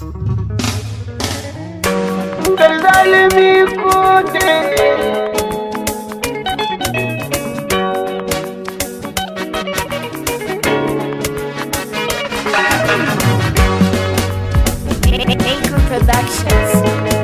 zalimi kote Acre Productions.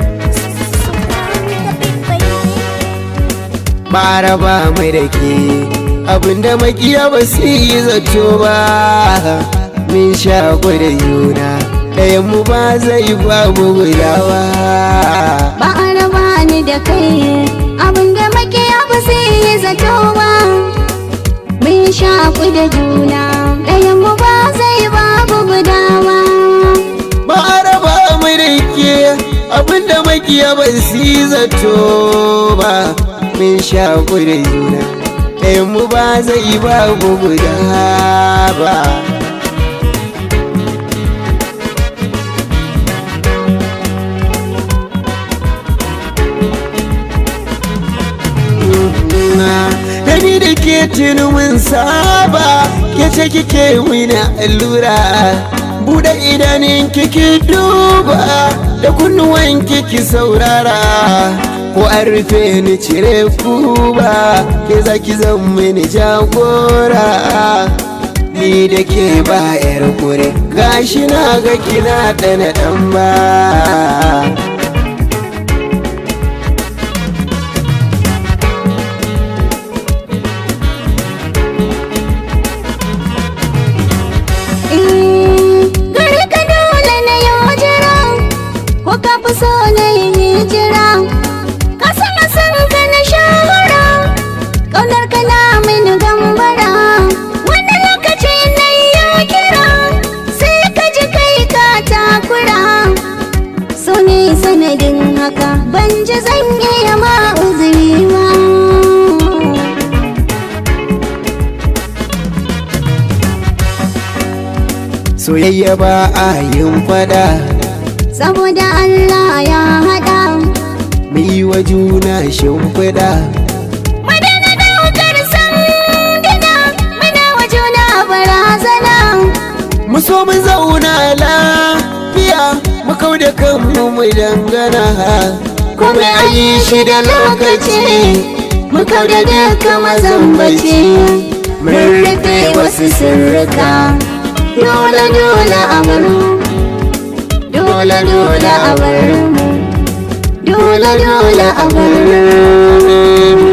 bara ba mai da ke abinda makiya ba su yi zato ba min sha da juna ɗayan mu ba zai ba mu gudawa ba a raba ni da kai abinda makiya ba sai yi zato ba mun shaku da juna ɗayan mu ba zai babu gudawa ba a raba mai da ke abinda makiya ba su yi zato ba min sha da juna ɗayan mu ba zai ba mu gudawa da ni da ke tuni mun saba ke ce kike wina allura buɗe idanun kiki duba da kunnuwan kiki saurara ko an rufe ni cire kuba ke zaki zan mini jagora ni da ke ba yar kure gashi na ga kina ɗana ɗan ba gari ka dole na yau jira ko ka fi so na yi hijira ka sana san ka na shawara ƙaunar ka na mini gambara wani lokaci na yi ya kira sai ka ji kai ka takura so ne sanadin haka ban ji zan iya ma uzuri ba soyayya ba a yin fada saboda Allah ya haɗa mu yi wa juna shimfiɗa Madana daukar sanduna muna wa juna barazana mu so mu zauna lafiya mu kau da kanmu mu dangana kuma a yi shi da lokaci mu kau da duka mazambaci mun rufe wasu sirrika dole dole a bar mu dole dole a bar mu dole dole a bar mu